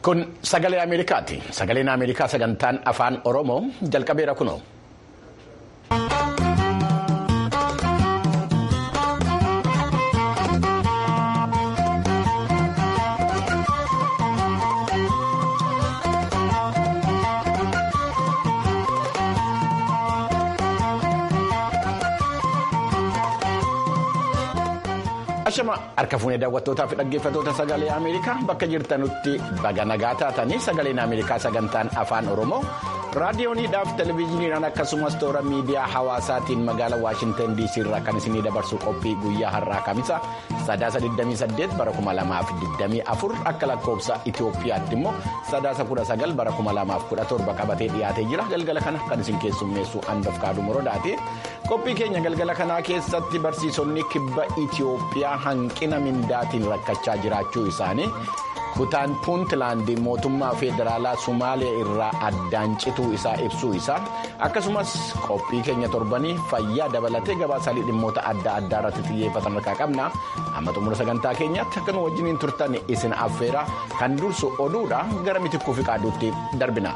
Kun sagalee Ameerikaati. Sagaleen Ameerikaa sagantaan afaan Oromoo jalqabeera kunoo. Ashama harka fuunee daawwattootaa fi dhaggeeffattoota sagalee Ameerikaa bakka jirtanutti baga nagaa taatanii sagaleen Ameerikaa sagantaan afaan Oromoo raadiyooniidhaaf televezyiiniidhaan akkasumas toora miidiyaa hawaasaatiin magaalaa Waashintan DC irraa kan isinii dabarsu qophii guyyaa har'aa kamisa sadaasa 28 bara 2024 akka lakkoofsa Itoophiyaatti immoo sadaasa 19 bara 2017 qabatee dhiyaatee jira galgala kana kan isin keessummeessu handof kaaduu morodaati. qophii keenya galgala kanaa keessatti barsiisonni kibba Itoophiyaa hanqina mindaatiin rakkachaa jiraachuu isaanii kutaan puuntlaandi mootummaa federaalaa Somaaliyaa irraa addaan cituu isaa ibsuu isaa akkasumas qophii keenya torbanii fayyaa dabalatee gabaasaalee dhimmoota adda addaa irratti xiyyeeffatan harkaa qabna amma xumura sagantaa keenyaatti akka nu wajjiniin turtan isin affeera kan dursu oduudha gara mitikkuu fi qaaduutti darbina.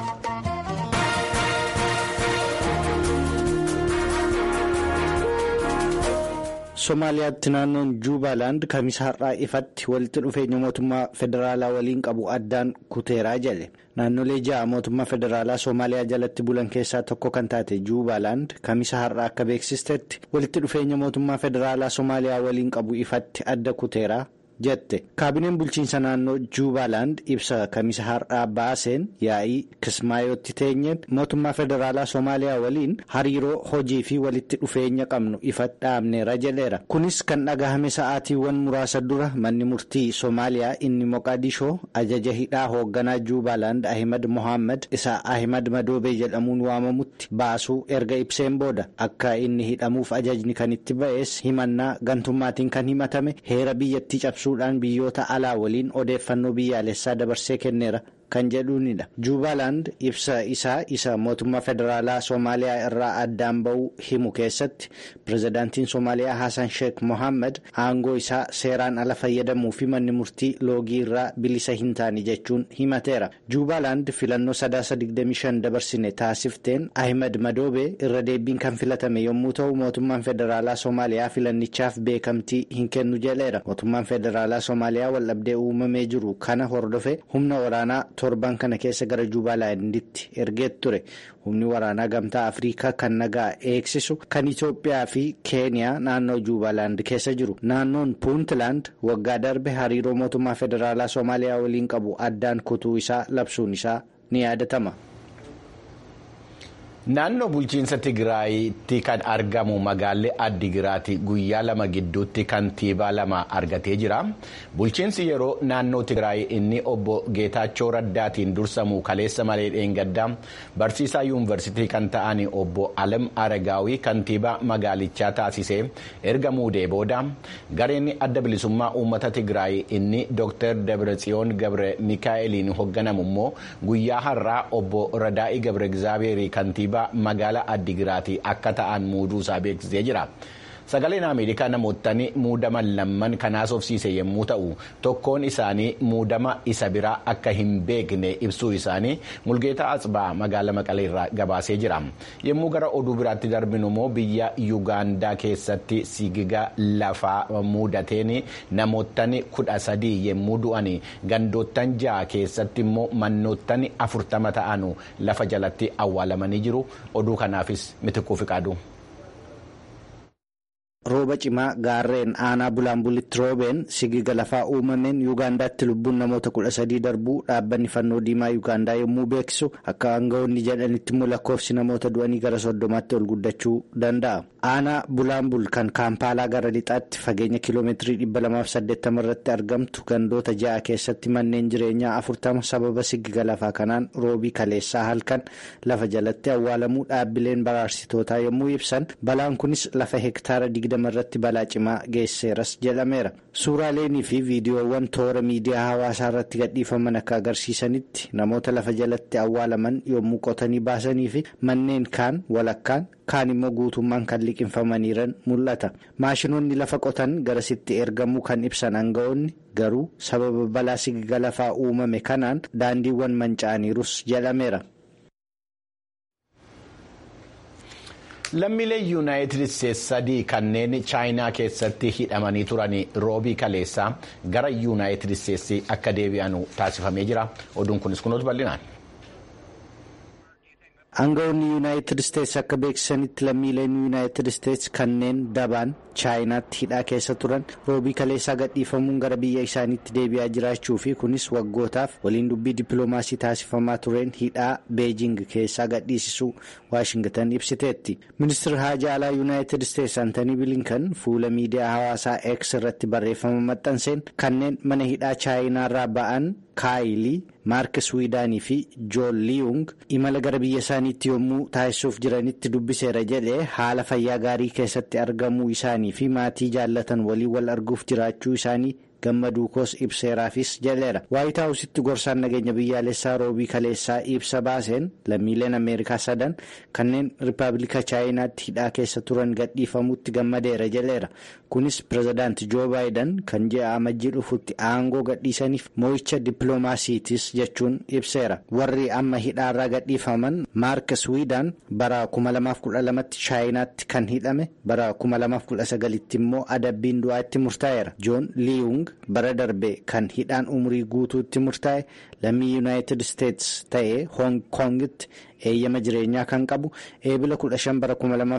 Somaaliyaatti naannoon Juubaaland kamisa har'aa ifatti walitti dhufeenya mootummaa federaalaa waliin qabu addaan kuteeraa jedhe. Naannolee ja'a mootummaa federaalaa Somaaliyaa jalatti bulan keessaa tokko kan taate Juubaaland kamisa har'aa akka beeksistetti walitti dhufeenya mootummaa federaalaa Somaaliyaa waliin qabu ifatti adda kuteeraa jette. Kaabineen bulchiinsa naannoo Juubaaland ibsa kamisa har'aa baaseen yaa'ii kismaayootti teenyeen mootummaa federaalaa Somaaliyaa waliin hariiroo hojii fi walitti dhufeenya qabnu ifatti dhaabneera jedheera. Kunis kan dhagahame sa'aatiiwwan muraasa dura manni murtii Somaaliyaa inni Moqaadishoo ajaja hidhaa hoogganaa Juubaaland Ahimad Mohaammed isa Ahimad Madoobee jedhamuun waamamutti baasuu erga ibseen booda akka inni hidhamuuf ajajni kan itti ba'es himannaa gantummaatiin kan himatame heera biyyattii cabsuudhaan biyyoota alaa waliin odeeffannoo biyyaalessaa dabarsee kenneera. kan jedhuunidha juubaaland ibsa isaa isa mootummaa federaalaa soomaaliyaa irraa addaan ba'uu himu keessatti pirezidaantiin soomaaliyaa hasan sheek mohaammed aangoo isaa seeraan ala fayyadamuu fi manni murtii loogii irraa bilisa hin taane jechuun himateera juubaaland filannoo sadaasa 25 dabarsine taasifteen ahimad madoobee irra deebiin kan filatame yommuu ta'u mootummaan federaalaa soomaaliyaa filannichaaf beekamtii hin kennu jedheera mootummaan federaalaa soomaaliyaa waldhabdee uumamee jiru kana hordofe humna waraanaa torban kana keessa gara juubaalanditti ergee ture humni waraanaa gamtaa afriikaa kan nagaa eegsisu kan itoophiyaa fi keeniyaa naannoo juubaaland keessa jiru naannoon puuntlaand waggaa darbe hariiroo mootummaa federaalaa soomaaliyaa waliin qabu addaan kutuu isaa labsuun isaa ni yaadatama. Naannoo bulchiinsa Tigraayitti kan argamu magaalli Addigiraati guyyaa lama gidduutti kantiibaa lama argatee jira. Bulchiinsi yeroo naannoo Tigraay inni obbo Geetaachoo Raddaatiin dursamu kaleessa malee dheengaddaa barsiisaa yuunivarsiitii kan ta'an obbo Alam Aragaawii kantiibaa magaalichaa taasisee erga muudee booda gareen adda bilisummaa uummata Tigraay inni Dr. Dabratsiyoon Gabre Mikaa'eliin hoogganamu immoo guyyaa har'aa obbo Radaa'ii Gabre Gizaabeerii kantiibaa. magaalaa addigiraatii akka ta'an muuduu isaa beeksisee jira. Sagaleen Ameerikaa namootni muudaman lamman kanaas ofsiise yommuu ta'u tokkoon isaanii muudama isa biraa akka hin beekne ibsuu isaanii mulgeetaa Atsbaa magaalaa Maqalee irraa gabaasee jira. Yommuu gara oduu biraatti darbinu immoo biyya Yuugaandaa keessatti sigiga lafaa muudateen namootni kudha sadii yommuu du'an gandoottan ja'a keessatti immoo mannootni afurtama ta'an lafa jalatti awwaalamanii jiru. Oduu kanaafis mitikkuu fi qaadu. rooba cimaa gaarreen aanaa bulaanbulitti roobeen sigiga lafaa uumameen yuugaandaatti lubbuun namoota kudha sadii darbuu dhaabbanni fannoo diimaa yuugaandaa yommuu beeksisu akka aangawoonni jedhanitti immoo lakkoofsi namoota du'anii gara soddomaatti ol guddachuu danda'a. aanaa bulaanbul kan kaampaalaa gara lixaatti fageenya kiiloomeetirii dhibba lamaaf saddeettama irratti argamtu gandoota ja'a keessatti manneen jireenyaa afurtama sababa sigiga lafaa kanaan roobii kaleessaa halkan lafa jalatti awwaalamuu dhaabbileen baraarsitootaa yommuu ibsan balaan kunis lafa hektaara 2020 irratti balaa cimaa geesseeras jedhameera suuraaleenii fi viidiyoowwan toora miidiyaa hawaasaa irratti gadhiifaman akka agarsiisanitti namoota lafa jalatti awwaalaman yommuu qotanii baasanii fi manneen kaan walakkaan kaan immoo guutummaan kan liqinfamaniiran mul'ata maashinoonni lafa qotan garasitti ergamuu kan ibsan aanga'oonni garuu sababa balaa sigiga lafaa uumame kanaan daandiiwwan manca'aniirus jedhameera. lammiilee yuunaayitid isteetsi sadii kanneen chaayinaa keessatti hidhamanii turan roobii kaleessaa gara yuunaayitid isteetsi akka deebi'anu taasifamee jira oduun kunis kunuutu bal'inaan. Aangawoonni yuunaayitid isteetsi akka beeksisanitti lammiileen yuunaayitid isteetsi kanneen dabaan chaayinaatti hidhaa keessa turan roobii kaleessaa gadhiifamuun gara biyya isaaniitti deebi'aa jiraachuu fi kunis waggootaaf waliin dubbii dippiloomaasii taasifamaa tureen hidhaa beejing keessaa gadhiisisuu waashingtan ibsiteetti. ministeerri haajaa alaa yuunaayitid isteetsi antanii bilinkan fuula miidiyaa hawaasaa x irratti barreeffama maxxanseen kanneen mana hidhaa chaayinaarraa ba'an kaayilii maark swiidaanii fi joon liyung imala gara biyya isaaniitti yommuu taasisuuf jiranitti dubbiseera jedhee haala fayyaa gaarii keessatti argamuu isaanii fi maatii jaallatan waliin wal arguuf jiraachuu isaanii gammaduu koos ibseeraafis jedheera waayit haawusitti gorsaan nageenya biyyaalessaa roobii kaleessaa ibsa baaseen lammiileen ameerikaa sadan kanneen rippaabilika chaayinaatti hidhaa keessa turan gadhiifamutti gammadeera jedheera kunis pirezidaanti joo baayidan kan ji'a amajjii dhufutti aangoo gadhiisaniif moo'icha dippiloomaasiitis jechuun ibseera warri amma hidhaarraa gadhiifaman maark swiidaan bara 2012tti chaayinaatti kan hidhame bara 2019tti immoo adabbiin du'aatti murtaa'eera joon liyung bara darbe kan hidhaan umurii guutuutti murtaa'e lammii yuunaayitid isteetsi ta'ee hoong koongitti eeyyama jireenyaa kan qabu eebila 15 bara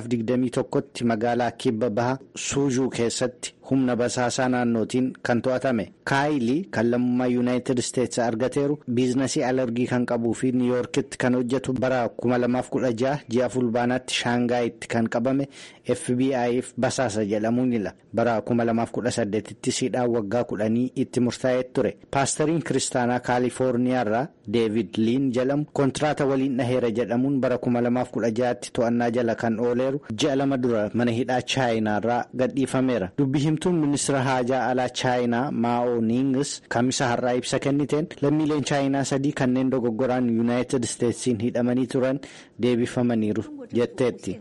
2021tti magaalaa kibba baha suujuu keessatti humna basaasaa naannootiin kan to'atame kaayilii kan lammummaa yuunaayitid isteetsi argateeru biizinasii alargii kan qabuu fi niiyoorkitti kan hojjetu bara 2016 ji'a fulbaanaatti shaangaayitti kan qabame fbi'f basaasa jedhamuun ila bara 2018tti siidhaan waggaa kudhanii itti murtaa'ee ture paastariin kiristaanaa kaalifoorniyaarraa deevid liin jedhamu kontiraata waliin dhaheera jedhamuun bara 2016tti to'annaa jala kan ooleeru ji'a lama dura mana hidhaa chaayinaarraa gadhiifameera dubbi himtuun ministeera haajaa alaa chaayinaa maa'oo niingis kamisa har'aa ibsa kenniteen lammiileen chaayinaa sadii kanneen dogoggoraan yuunaayitid isteetsiin hidhamanii turan deebifamaniiru jetteetti.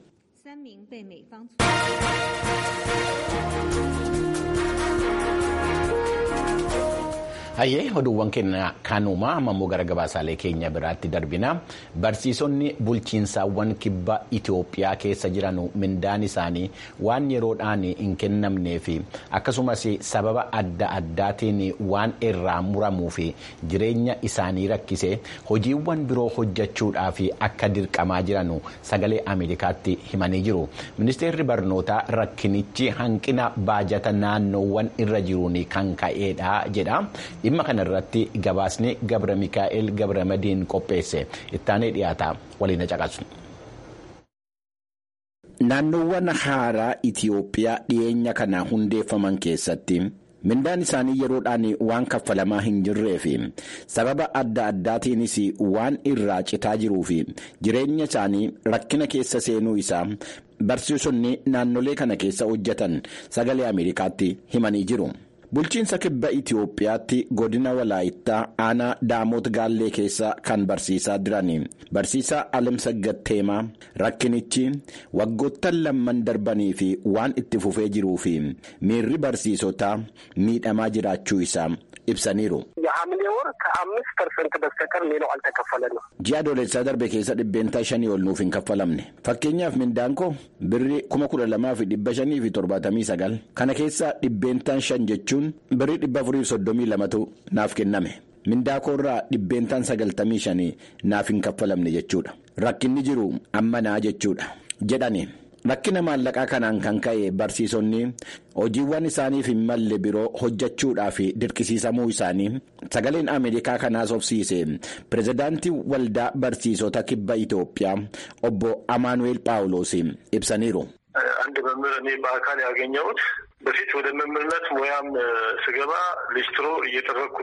hayyee oduuwwan keenya kanuma ammoo gara gabaasaalee keenya biraatti darbina barsiisonni bulchiinsaawwan kibba itiyoophiyaa keessa jiran mindaan isaanii waan yeroodhaan hin kennamnee fi akkasumas sababa adda addaatiin waan irraa muramuu fi jireenya isaanii rakkise hojiiwwan biroo hojjechuudhaaf akka dirqamaa jiran sagalee ameerikaatti himanii jiru ministeerri barnootaa rakkinichi hanqina baajata naannoowwan irra jiruun kan ka'eedha jedha. dhimma kana irratti gabaasni gabra mikaa'el gabra madiin qopheesse ittaanee dhiyaata waliin caqasu. naannoowwan haaraa itiyoophiyaa dhiyeenya kana hundeeffaman keessatti mindaan isaanii yeroodhaan waan kaffalamaa hin jirree fi sababa adda addaatiinis waan irraa citaa jiruu fi jireenya isaanii rakkina keessa seenuu isaa barsiisonni naannolee kana keessa hojjetan sagalee ameerikaatti himanii jiru. bulchiinsa kibba itiyoophiyaatti godina walaayittaa aanaa daamoot gaallee keessa kan barsiisaa jiran barsiisaa alamsa gatteemaa rakkinichi waggoottan lamman darbanii fi waan itti fufee jiruu fi miirri barsiisotaa miidhamaa jiraachuu isaa ibsaniiru. የሐምሌ ወር ከአምስት ፐርሰንት በስተቀር ሌላው አልተከፈለንም። ji'a adoolessaa darbe keessa dhibbeentaa shanii ol nuuf hin kaffalamne fakkeenyaaf mindaan koo birrii kuma kudha lamaa fi dhibba shanii fi torbaatamii sagal kana keessaa dhibbeentaan shan jechuun birrii dhibba afurii soddomii lamatu naaf kenname mindaa koorraa dhibbeentaan sagaltamii shanii naaf hin kaffalamne jechuudha rakkinni jiru ammanaa jechuudha jedhani. rakkina maallaqaa kanaan kan ka'e barsiisonni hojiiwwan isaaniif hin malle biroo hojjechuudhaaf dirqisiisamuu isaanii sagaleen ameerikaa kanaas obsiise pirezidaantii waldaa barsiisota kibba itoophiyaa obbo amaanuኤል ጳውሎስ ibsaniiru. አንድ መምህር እኔ በአካል ያገኘሁት በፊት ወደ መምህርነት ሙያም ስገባ ሊስትሮ እየጠረኩ ነው።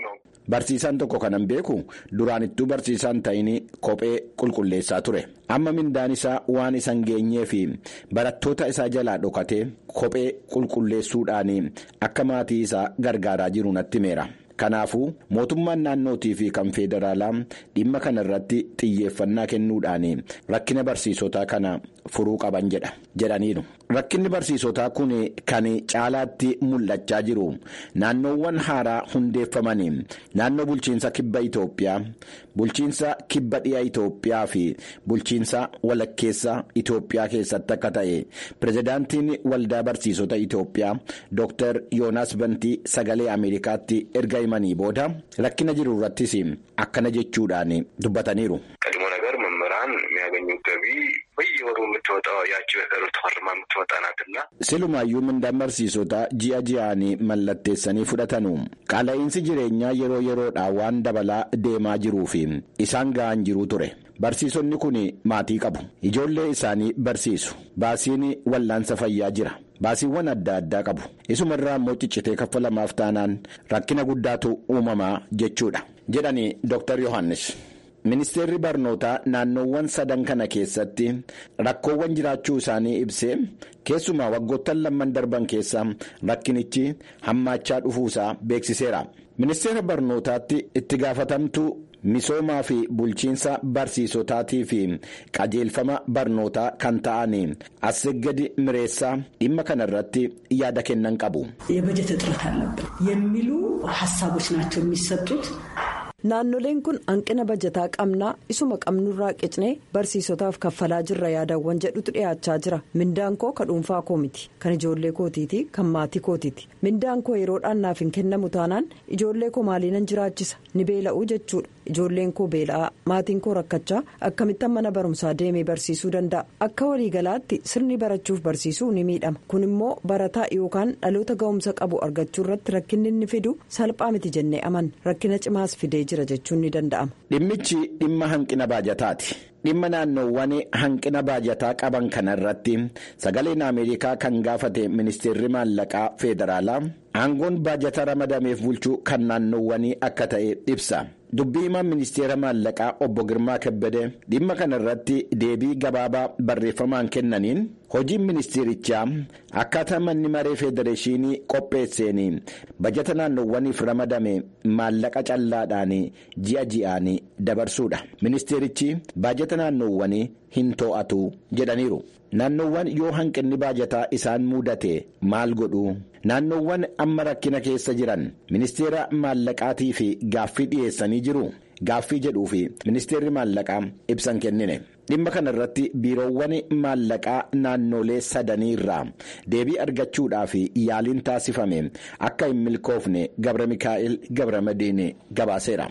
barsiisaan tokko kanan beeku duraanittuu barsiisaan ta'in kophee qulqulleessaa ture amma mindaan isaa waan isan geenyee fi barattoota isaa jalaa dhokatee kophee qulqulleessuudhaan akka maatii isaa gargaaraa jiru natti himeera. kanaafuu mootummaan naannootii fi kan federaalaa dhimma kana irratti xiyyeeffannaa kennuudhaan rakkina barsiisotaa kana furuu qaban jedha jedhaniiru rakkinni barsiisotaa kun kan caalaatti mul'achaa jiru naannoowwan haaraa hundeeffamanii naannoo bulchiinsa kibba Itoophiyaa bulchiinsa kibba dhiyaa Itoophiyaa fi bulchiinsa walakkeessa Itoophiyaa keessatti akka ta'e pirezidaantiin waldaa barsiisota Itoophiyaa Dr. Yoonaas Bantii sagalee Ameerikaatti erga himanii booda rakkina jiru irrattis akkana jechuudhaan dubbataniiru. ቀድሞ ነገር መምህራን የሚያገኙት ገቢ በየወሩ የምትወጣው ያቺ በቀሩ ተፈርማ የምትወጣ ናትና Silumaayyuu mindaan barsiisotaa ji'a ji'aan mallatteessanii fudhatanu qaala'insi jireenyaa yeroo yeroodhaan waan dabalaa deemaa jiruu fi isaan ga'an jiruu ture barsiisonni kun maatii qabu ijoollee isaanii barsiisu baasiin wallaansa fayyaa jira. baasiiwwan adda addaa qabu isuma irraa immoo ciccitee kaffalamaaf taanaan rakkina guddaatu uumamaa jechuudha jedhani Dr. Yohaannis. Ministeerri barnootaa naannoowwan sadan kana keessatti rakkoowwan jiraachuu isaanii ibsee keessumaa waggoottan lamman darban keessa rakkinichi hammaachaa dhufuusaa beeksiseera. Ministeera barnootaatti itti gaafatamtuu misoomaa fi bulchiinsa barsiisotaatii fi qajeelfama barnootaa kan ta'an Assegadi Mireessaa dhimma kana irratti yaada kennan qabu. የበጀት እጥረት አለብን የሚሉ ሀሳቦች ናቸው የሚሰጡት naannoleen kun hanqina bajataa qabnaa isuma qabnurraa qicnee barsiisotaaf kaffalaa jirra yaadawwan jedhutu dhiyaachaa jira mindaan koo ka dhuunfaa koo miti kan ijoollee kootiiti kan maatii kootiiti mindaan koo yeroodhaan naaf hin kennamu taanaan ijoollee koo maaliinan jiraachisa ni beela'uu jechuudha ijoolleen koo beela'aa maatiin koo rakkachaa akkamittan mana barumsaa deemee barsiisuu danda'a akka waliigalaatti sirni barachuuf barsiisuu ni miidhama kun immoo barataa yookaan dhaloota ga'umsa qabu argachuu irratti rakkinni inni fidu salphaa miti jennee aman rakkina cimaas fidee jira jechuun ni danda'ama. Dhimmichi dhimma hanqina baajataati. Dhimma naannoowwan hanqina baajataa qaban kana irratti sagaleen Ameerikaa kan gaafate ministeerri maallaqaa federaalaa aangoon baajata ramadameef bulchuu kan naannoowwanii akka ta'e ibsa. Dubbii himaan ministeera maallaqaa obbo Girmaa Kebbede dhimma kana irratti deebii gabaabaa barreeffamaan kennaniin hojiin ministeerichaa akkaataa manni maree federeeshinii qopheesseen bajata naannoowwaniif ramadame maallaqa callaadhaan ji'a ji'aan dabarsuudha. Ministeerichi baajata naannoowwanii hin to'atu jedhaniiru. Naannoowwan yoo hanqinni baajataa isaan mudate maal godhu naannoowwan amma rakkina keessa jiran ministeera maallaqaatii fi gaaffii dhiyeessanii jiru gaaffii jedhuu fi ministeerri maallaqaa ibsan kennine dhimma kana irratti biiroowwan maallaqaa naannolee sadanii irraa deebii argachuudhaaf yaaliin taasifame akka hin milkoofne gabra mikaa'el gabra madiine gabaaseera.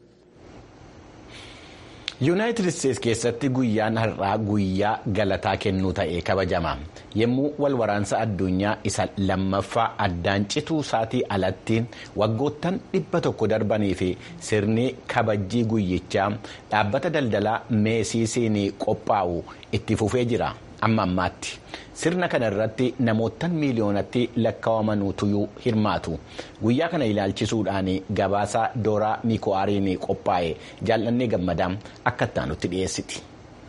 yuunaayitid isteetsi keessatti guyyaan har'aa guyyaa galataa kennuu ta'ee kabajama yommuu wal waraansa addunyaa isa lammaffaa addaan cituu isaatii alatti waggoottan dhibba tokko darbanii fi sirni kabajjii guyyichaa dhaabbata daldalaa meesiisiin qophaa'u itti fufee jira amma ammaatti sirna kana irratti namoottan miiliyoonatti lakkaawamanuutu hirmaatu guyyaa kana ilaalchisuudhaan gabaasa dooraa miiko'aariin qophaa'e jaallannee gammadaa akka ittaanutti dhiyeessiti.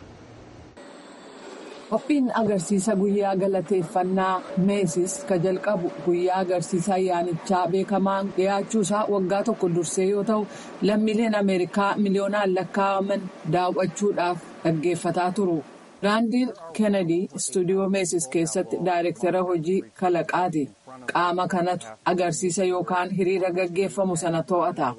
Qophiin agarsiisa guyyaa galateeffannaa meesis ka jalqabu guyyaa agarsiisa ayyaanichaa beekamaan dhiyaachuusaa waggaa tokko dursee yoo ta'u lammiileen ameerikaa miliyoonaan lakkaawaman daawwachuudhaaf dhaggeeffataa turu. Raandiin Kennedy istuudiyoo meesis keessatti daayirektara hojii kalaqaati. Qaama kanatu agarsiisa yookaan hiriira gaggeeffamu sana to'ata.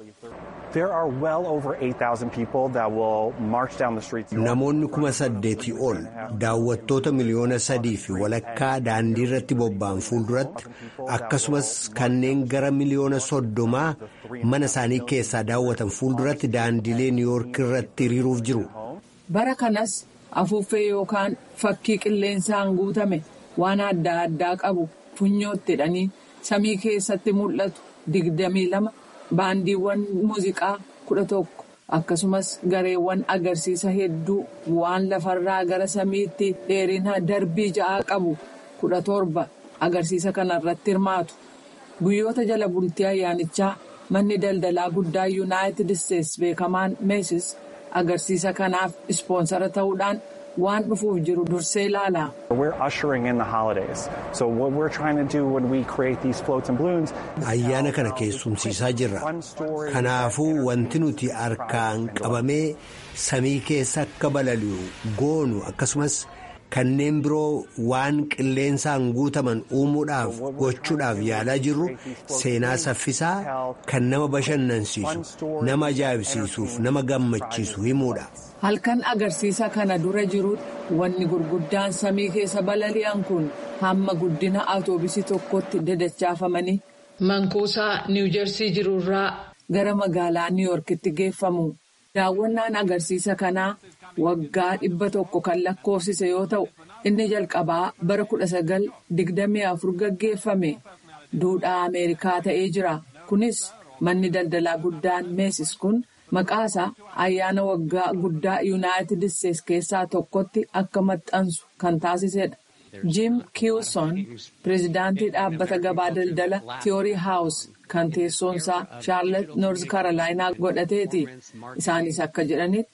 Namoonni kuma saddeetii ol daawwattoota miliyoona sadii fi walakkaa daandii irratti bobba'an fuulduratti akkasumas kanneen gara miliyoona soddomaa mana isaanii keessaa daawwatan fuulduratti daandiilee niiwuyoork irratti hiriiruuf jiru. Bara kanas afuuffee yookaan fakkii qilleensaan guutame waan adda addaa qabu funyootti hidhanii samii keessatti mul'atu digdamii lama. baandiiwwan muuziqaa kudha tokko akkasumas gareewwan agarsiisa hedduu waan lafarraa gara samiitti dheerina darbii ja'aa qabu kudha torba agarsiisa kana irratti hirmaatu guyyoota jala bultii ayyaanichaa manni daldalaa guddaa yuunaayitid isteetsi beekamaan meesis agarsiisa kanaaf ispoonsara ta'uudhaan waan dhufuuf jiru dursee ilaala. ayyaana kana keessumsiisaa jirra kanaafuu wanti nuti harkaan qabamee samii keessa akka balali'u goonu akkasumas kanneen biroo waan qilleensaan guutaman uumuudhaaf gochuudhaaf yaalaa jirru seenaa saffisaa kan nama bashannansiisu nama ajaa'ibsiisuuf nama gammachiisu himuudha. halkan agarsiisa kana dura jirutti wanni gurguddaan samii keessa balali'an kun hamma guddina atoobisii tokkotti dadachaafamanii mankuusaa niwujersii jirurraa gara magaalaa niiyorkitti geeffamu daawwannaan agarsiisa kanaa waggaa dhibba tokko kan lakkoofsise yoo ta'u inni jalqabaa bara 1924 gaggeeffame duudhaa ameerikaa ta'ee jira kunis manni daldalaa guddaan meesis kun. maqaasaa ayyaana waggaa guddaa yuunaayitid isteetsi keessaa tokkotti akka maxxansu kan taasisedha. jim kiwson pireezidaantii dhaabbata gabaa daldala tiyoorii haawus kan teessoonsaa shaarlet noorz kaarolaayinaa godhateeti isaanis akka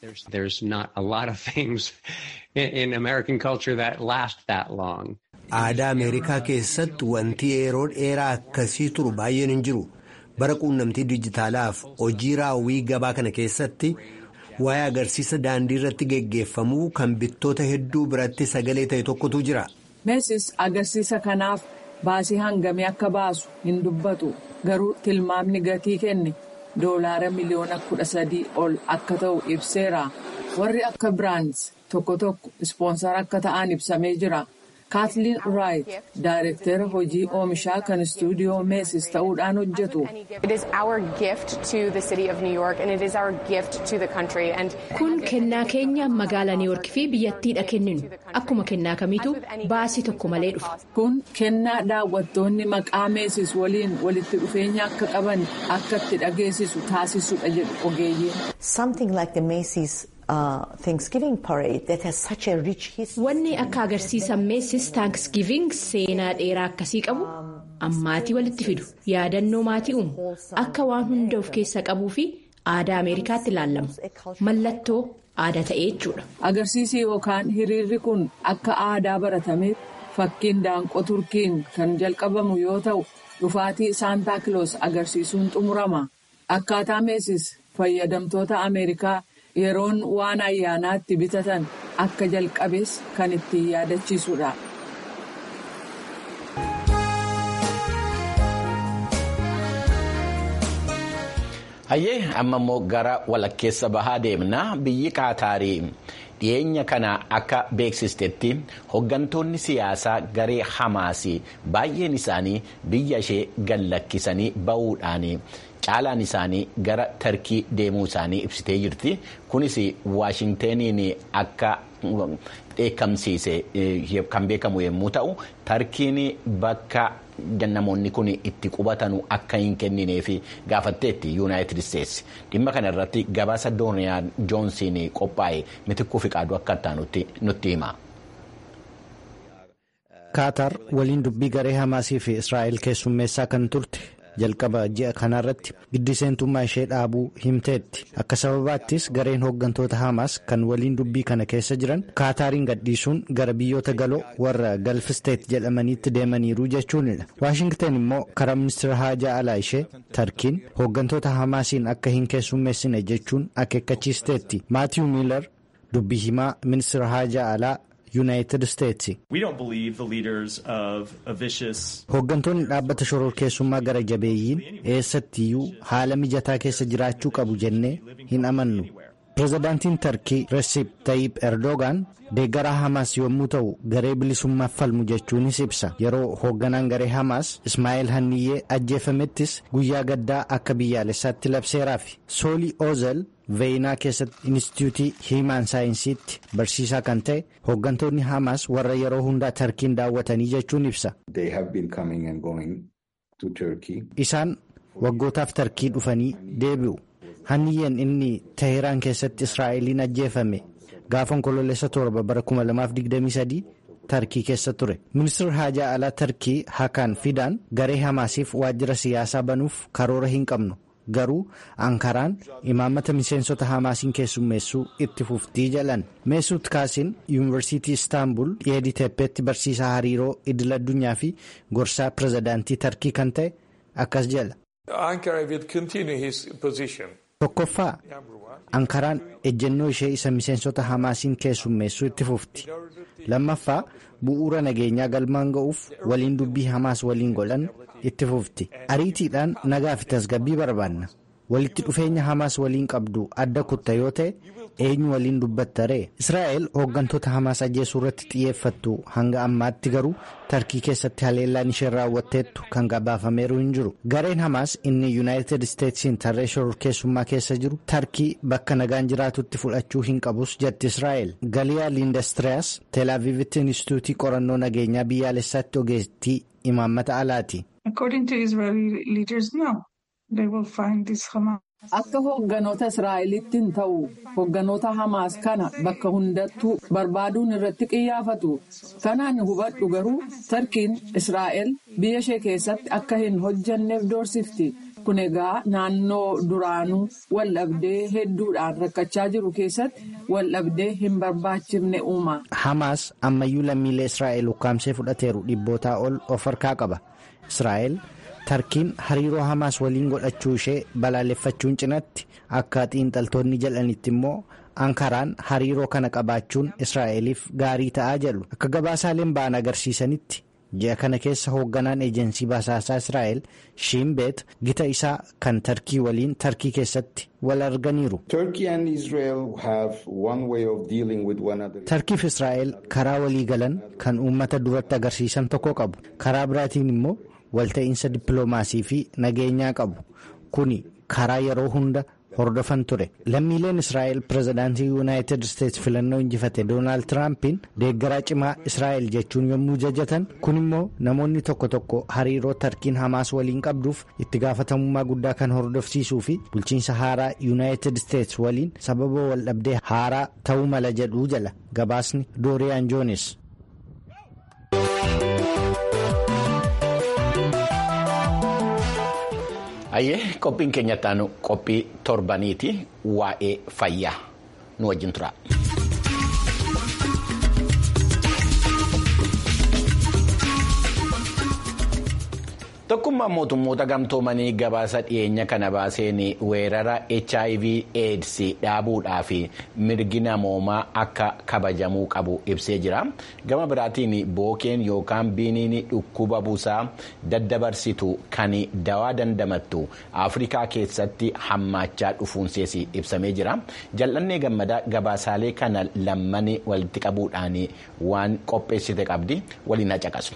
jedhanitti. aadaa ameerikaa keessatti wanti yeroo dheeraa akkasii turu baay'een hin jiru. bara quunnamtii dijitaalaaf hojii raawwii gabaa kana keessatti waa'ee agarsiisa daandii irratti geggeeffamuu kan bittoota hedduu biratti sagalee ta'e tokkotu jira. meesis agarsiisa kanaaf baasii hangamii akka baasu hin dubbatu garuu tilmaamni gatii kenne doolaara miliyoona kudha sadii ol akka ta'u ibseera warri akka biraands tokko tokko ispoonsara akka ta'an ibsamee jira. kaatliin raayit daayirektera hojii oomishaa kan istuudiyoo meesis ta'uudhaan hojjetu. kun kennaa keenya magaalaa niiwoork fi biyyattiidha kenninu akkuma kennaa kamiitu baasii tokko malee dhufa. kun kennaa daawwattoonni maqaa meesis waliin walitti dhufeenya akka qaban akka itti dhageessisu taasisudha jedhu ogeeyyiin. Wanni akka agarsiisa meesis taankisgiiving seenaa dheeraa akkasii qabu ammaatii walitti fidu yaadannoo maatii uumu akka waan hunda of keessa qabuu fi aadaa ameerikaatti ilaalamu mallattoo aadaa ta'ee jechuudha. Agarsiisi yookaan hiriirri kun akka aadaa baratameef fakkiin daanqoo turkiin kan jalqabamu yoo ta'u dhufaatii saantaa kiloos agarsiisuun xumurama akkaataa meesis fayyadamtoota ameerikaa. yeroon waan ayyaanaatti bitatan akka jalqabees kan ittiin yaadachiisudha. hayyee amma immoo gara walakkeessa bahaa deemna biyyi qaataarii dhiyeenya kana akka beeksistetti hooggantoonni siyaasaa garee hamaasii baay'een isaanii biyya ishee gallakkisanii ba'uudhaan. caalaan isaanii gara tarkii deemuu isaanii ibsitee jirti kunis waashintaniin akka dheekkamsiise kan beekamu yommuu ta'u tarkiin bakka namoonni kun itti qubatanu akka hin kennineef gaafatteetti yuunaayitid isteetsi dhimma kana irratti gabaasa dooniyaa joonsiin qophaa'e mitikkuu fiqaaduu akka ta'an nutti hima. kaatar waliin dubbii garee hamaasii fi israa'el keessummeessaa kan turte. jalqaba ji'a kanarratti giddi seentummaa ishee dhaabuu himteetti akka sababaattis gareen hooggantoota hamaas kan waliin dubbii kana keessa jiran kaataariin gadhiisuun gara biyyoota galoo warra galfisteet jedhamaniitti deemaniiru jechuunidha waashingtan immoo karaa ministeera haajaa alaa ishee tarkiin hooggantoota hamaasiin akka hin keessummeessine jechuun akeekkachiisteetti maatiyu miilar dubbii himaa ministeera haajaa alaa. yuunaayitid isteetsi hooggantoonni dhaabbata shororkeessummaa gara jabeeyyiin eessattiyyuu haala mijataa keessa jiraachuu qabu jennee hin amannu pireezidaantiin tarkii resiip tayyip erdogaan deeggaraa hamaas yommuu ta'u garee bilisummaaf falmu jechuunis ibsa yeroo hoogganaan garee hamaas ismaa'eel hanniyyee ajjeefamettis guyyaa gaddaa akka biyyaalessaatti labseeraaf soolii oozel veeyinaa keessatti inistituutii hiimaan saayinsiitti barsiisaa kan ta'e hooggantoonni hamaas warra yeroo hundaa tarkiin daawwatanii jechuun ibsa. isaan waggootaaf tarkii dhufanii deebi'u hanniyyeen inni teheraan keessatti israa'eliin ajjeefame gaafa onkololeessa torba bara 2023 tarkii keessa ture ministeerri haajaa alaa tarkii hakaan fidaan garee hamaasiif waajjira siyaasaa banuuf karoora hin qabnu. garuu ankaraan imaammata miseensota hamaasiin keessummeessuu itti fuftii jalan meesuut kaasiin yuunivarsiitii istaanbul dhiyeedii teeppeetti barsiisaa hariiroo idil addunyaa fi gorsaa pirezidaantii tarkii kan ta'e akkas jala. tokkoffaa ankaraan ejjennoo ishee isa miseensota hamaasiin keessummeessuu itti fufti lammaffaa bu'uura nageenyaa galmaan ga'uuf waliin dubbii hamaas waliin godhan itti fufti ariitiidhaan nagaa fi tasgabbii barbaanna walitti dhufeenya hamaas waliin qabdu adda kutta yoo ta'e eenyu waliin dubbatta ree israa'el hooggantoota hamaas ajjeesuu irratti xiyyeeffattu hanga ammaatti garuu tarkii keessatti haleellaan isheen raawwatteettu kan gabaafameeru hin jiru gareen hamaas inni yuunaayitid isteetsiin tarree shororkeessummaa keessa jiru tarkii bakka nagaan jiraatutti fudhachuu hin qabus jetti israa'el galiyaa liindastiriyaas teelaaviivitti inistituutii qorannoo nageenyaa biyyaalessaatti ogeettii imaammata alaati. Akka hoogganoota Israa'elitti hin ta'u hoogganoota Hamaas kana bakka hundattuu barbaaduun irratti xiyyeeffatu. Kanaan hubadhu garuu Tarkiin Israa'el biyya ishee keessatti akka hin hojjanneef doorsifti. Kun egaa naannoo duraanuu waldhabdee hedduudhaan rakkachaa jiru keessatti waldhabdee hin barbaachifne uuma. Hamaas ammayyuu lammiilee Israa'el ukkaamsee fudhateeru dhibbootaa ol of harkaa qaba. Israa'el. tarkiin hariiroo hamaas waliin godhachuu ishee balaaleffachuun cinatti akka xiinxaltoonni jedhanitti immoo ankaraan hariiroo kana qabaachuun israa'eliif gaarii ta'aa jedhu akka gabaasaaleen ba'an agarsiisanitti ji'a kana keessa hoogganaan eejensii basaasaa israa'el shiimbeet gita isaa kan tarkii waliin tarkii keessatti wal arganiiru. tarkii fi israa'el karaa walii galan kan uummata duratti agarsiisan tokko qabu karaa biraatiin immoo. walta'iinsa dippiloomaasii fi nageenyaa qabu kuni karaa yeroo hunda hordofan ture lammiileen israa'el pirezidaantii yuunaayitid isteetsi filannoo injifate doonaald tiraampiin deeggaraa cimaa israa'el jechuun yommuu jajatan kun immoo namoonni tokko tokko hariiroo tarkiin hamaas waliin qabduuf itti gaafatamummaa guddaa kan hordofsiisuu fi bulchiinsa haaraa yuunaayitid isteetsi waliin sababa waldhabdee haaraa ta'uu mala jedhuu jala gabaasni dooriyaan joonis. Ayyee qophiin keenyatti aanu qophii torbaniiti waa'ee fayyaa nu wajjin tura. Tokkummaan mootummoota gamtoomanii gabaasa dhiyeenya kana baaseen weerara HIV AIDS dhaabuudhaa fi mirgi namoomaa akka kabajamuu qabu ibsee jira. Gama biraatiin bookeen yookaan biiniin dhukkuba busaa daddabarsitu kan dawaa dandamattu Afrikaa keessatti hammaachaa dhufuunsees ibsamee jira. Jal'annee gammadaa gabaasaalee kana lamman walitti qabuudhaan waan qopheessite qabdi waliin caqasu.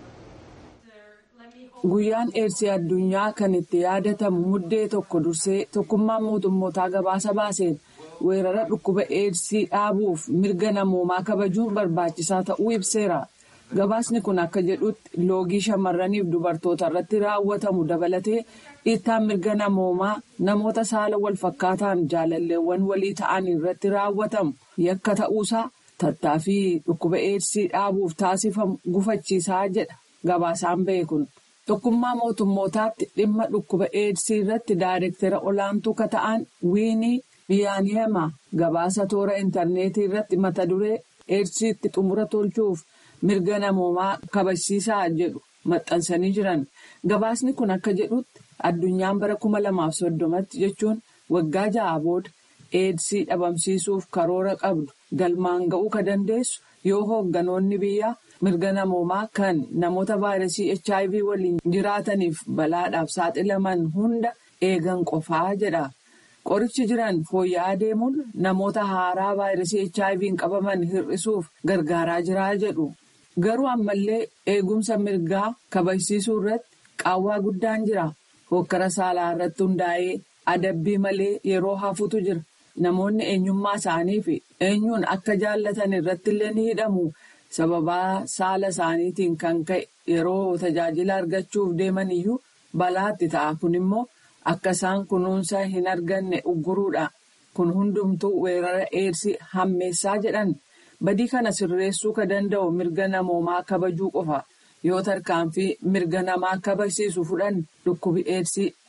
Guyyaan eersii addunyaa kan itti yaadatamu muddee tokko dursee tokkummaan mootummootaa gabaasa baaseen weerara dhukkuba eersii dhaabuuf mirga namoomaa kabajuun barbaachisaa ta'uu ibseera. Gabaasni kun akka jedhutti loogii shamarraniif dubartoota irratti raawwatamu dabalatee dhiittaan mirga namoomaa namoota saala wal fakkaataan jaalalleewwan walii ta'an irratti raawwatamu yakka ta'uusaa tattaaffii dhukkuba eersii dhaabuuf taasifamu gufachiisaa jedha gabaasaan ba'e kun. Tokkummaa mootummootaatti dhimma dhukkuba eedsii irratti daayirektara olaantuu ka ta'an wiinii biyaaniyamaa gabaasa toora intarneetii irratti mata duree eedsiitti xumura tolchuuf mirga namoomaa kabachiisaa jedhu maxxansanii jiran. Gabaasni kun akka jedhutti addunyaan bara kuma lamaaf soddomatti jechuun waggaa ja'a booda eedsii dhabamsiisuuf karoora qabdu galmaan ga'uu ka dandeessu yoo hoogganoonni biyyaa. mirga namoomaa kan namoota vaayirasii HIV waliin jiraataniif balaadhaaf saaxilaman hunda eegan qofaa jedha. Qorichi jiran fooyya'aa deemuun namoota haaraa vaayirasii HIV'n qabaman hir'isuuf gargaaraa jira jedhu. Garuu ammallee eegumsa mirgaa kabajsiisuu irratti qaawwaa guddaan jira. Hokkara saalaa irratti hundaa'ee adabbii malee yeroo hafuutu jira. Namoonni eenyummaa isaanii fi eenyuun akka jaallatan irratti illee ni hidhamu. sababaa saala isaaniitiin kan ka'e yeroo tajaajila argachuuf deeman iyyuu balaatti ta'a kun immoo akka isaan kunuunsa hin arganne ugguruudha kun hundumtuu weerara eedsii hammeessaa jedhan badii kana sirreessuu ka danda'u mirga namoomaa kabajuu qofa yoo tarkaanfii mirga namaa kabajsiisu fudhan dhukkubi eedsii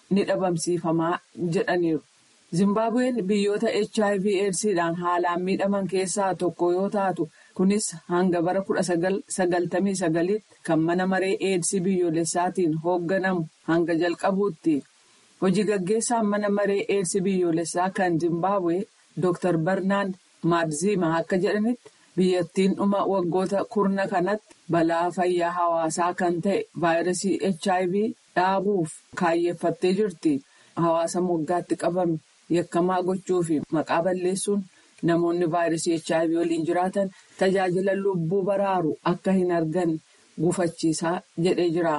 ni dhabamsiifamaa jedhaniiru. Zimbaabuween biyyoota HIV AIDSidhaan haalaan miidhaman keessaa tokko yoo taatu kunis hanga bara 1999tti kan mana maree AIDS biyyoolessaatiin hoogganamu hanga jalqabuutti. Hojii gaggeessaan mana maree AIDS biyyoolessaa kan Zimbaabuwee Dr. Barnaand Maadzima akka jedhanitti biyyattiin dhuma waggoota kurna kanatti balaa fayyaa hawaasaa kan ta'e vaayirasii HIV dhaabuuf kaayyeeffattee jirti. Hawaasa moggaatti qabame. yakkamaa gochuu fi maqaa balleessuun namoonni vaayirasii HIV waliin jiraatan tajaajila lubbuu baraaru akka hin argan gufachiisaa jedhee jira.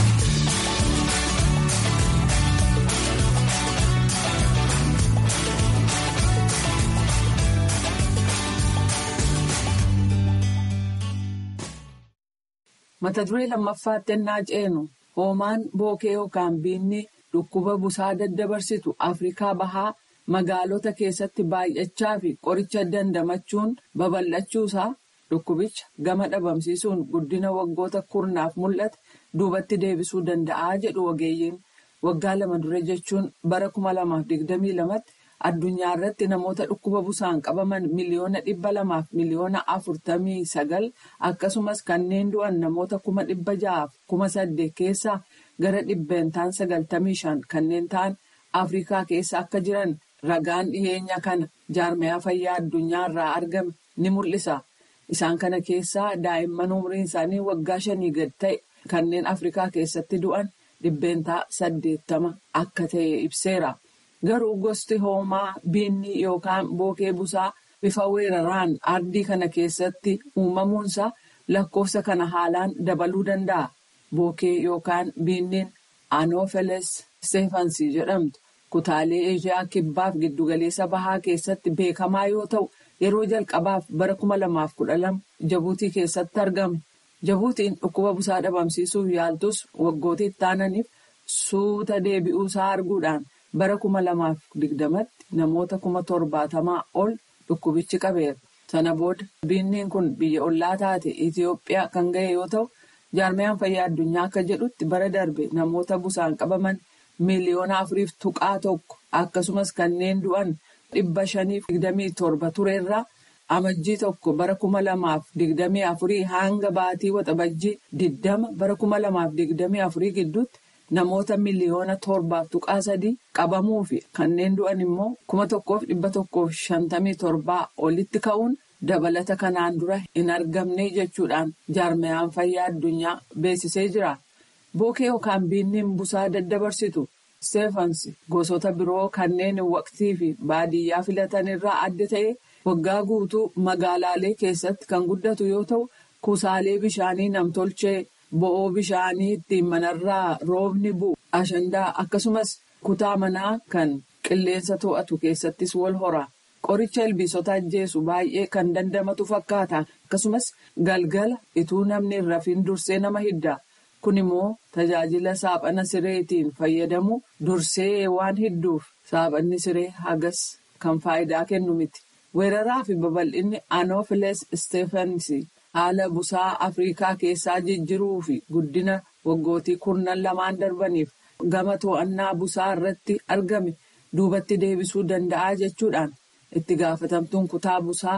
mata duree lammaffaatti ennaa ceenu hoomaan bookee yookaan biinni. Dhukkuba busaa daddabarsitu Afrikaa Bahaa magaalota keessatti baay'achaa fi qoricha dandamachuun babal'achuusaa dhukkubicha gama dhabamsiisuun guddina waggoota kurnaaf mul'ate duubatti deebisuu danda'a jedhu ogeeyyiin waggaa lama dura jechuun bara kuma lamaaf digdamii lamatti addunyaa irratti namoota dhukkuba busaan qabaman miliyoona dhibba lamaaf miliyoona afurtamii sagal akkasumas kanneen du'an namoota kuma dhibba ja'aaf kuma saddeet keessaa. gara dhibbeentaan sagaltamii shan kanneen ta'an afrikaa keessa akka jiran ragaan dhiheenya kana jaarmiyaa fayyaa addunyaa irraa argame ni mul'isa isaan kana keessaa daa'imman umriin isaanii waggaa shanii gad ta'e kanneen afrikaa keessatti du'an dhibbeentaa saddeettama akka ta'e ibseera garuu gosti hoomaa biinni yookaan bookee busaa bifa weeraraan ardii kana keessatti uumamuunsa lakkoofsa kana haalaan dabaluu danda'a. Bookee yookaan biinniin Anoofeles Stefansii jedhamtu kutaalee Eeshiyaa kibbaaf giddugaleessa bahaa keessatti beekamaa yoo ta'u yeroo jalqabaaf bara kuma lamaaf kudha lama Jabuutii keessatti argame. Jabuutiin dhukkuba busaa dhabamsiisuuf yaaltus waggoota itti aananiif suuta deebi'uusaa arguudhaan bara kuma lamaaf digdamatti namoota kuma torbaatamaa ol dhukkubichi qabeera. Sana booda biinniin kun biyya ollaa taate Itoophiyaa kan ga'e yoo ta'u. jaarmiyaan fayyaa addunyaa akka jedhutti bara darbe namoota busaan qabaman miiliyoona afuriif tuqaa tokko akkasumas kanneen du'an dhibba shaniif digdamii torba turerraa amajjii tokko bara kuma lamaaf digdamii afurii hanga baatii waxabajjii diddama bara kuma lamaaf digdamii afurii gidduutti namoota miiliyoona torbaaf tuqaa sadii qabamuu fi kanneen du'an immoo kuma tokkoof dhibba tokkoof shantamii torbaa olitti ka'uun. dabalata kanaan dura hin argamne jechuudhaan jaarmiyaan fayyaa addunyaa beeksisee jira bookee yookaan biinniin busaa daddabarsitu steefans gosoota biroo kanneen waqtii fi baadiyyaa filatan irraa adda ta'e waggaa guutuu magaalaalee keessatti kan guddatu yoo ta'u kuusaalee bishaanii namtolchee bo'oo bishaanii ittiin manarraa roobni bu'u ashandaa akkasumas kutaa manaa kan qilleensa to'atu keessattis wal hora. Qoricha ilbiisota ajjeesu baay'ee kan dandamatu fakkaata akkasumas galgala ituu namni hin rafin dursee nama hidda kun immoo tajaajila saaphana sireetiin fayyadamu dursee waan hidduuf saaphanni siree hagas kan faayidaa kennu miti weeraraa fi babal'inni anoofiles isteefansi haala busaa afriikaa keessaa jijjiiruu fi guddina waggootii kurnan lamaan darbaniif gama to'annaa busaa irratti argame duubatti deebisuu danda'a jechuudhaan. itti gaafatamtuun kutaa busaa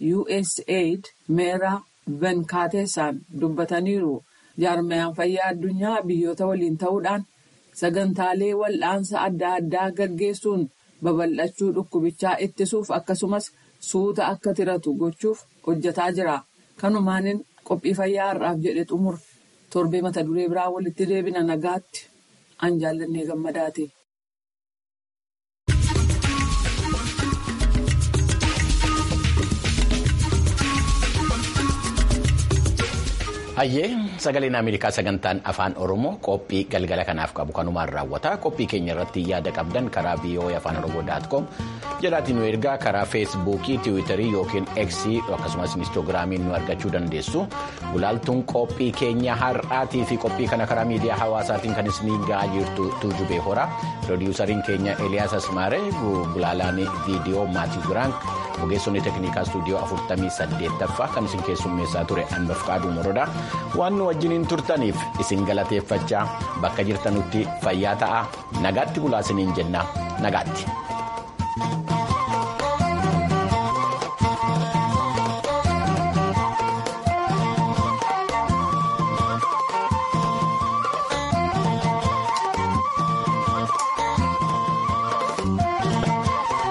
USAID meeraa venkaateessaan dubbataniiru jaarmiyaan fayyaa addunyaa biyyoota waliin ta'uudhaan sagantaalee wal'aansa adda addaa gaggeessuun babal'achuu dhukkubichaa ittisuuf akkasumas suuta akka tiratu gochuuf hojjetaa jira kanumaanin qophii fayyaa har'aaf jedhe xumur torbee mata duree biraa walitti deebina nagaatti an jaallannee gammadaate. Hayyee sagaleen Ameerikaa sagantaan afaan Oromoo qophii galgala kanaaf qabu kanumaan raawwata. Qophii keenya irratti yaada qabdan karaa VOA afaan Oromoo daatkoom jedhaatiin nu ergaa karaa feesbuukii, tiwiitarii yookiin eksii akkasumas inistoogiraamiin nu argachuu dandeessu. Gulaaltuun qophii keenya har'aatii fi qophii kana karaa miidiyaa hawaasaatiin kan isin ga'aa jirtu tuujubee hora. Pirodiisariin keenya Eliyaas Asmaaree gulaalaan viidiyoo Maatii Giraank ogeessonni teeknikaa istuudiyoo 48ffaa kan isin keessummeessaa ture Anbaf Qaaduu Morodaa. waan nu wajjiniin turtaniif isin galateeffachaa bakka jirtanutti fayyaa ta'aa nagaatti bulaa isiniin jenna nagaatti.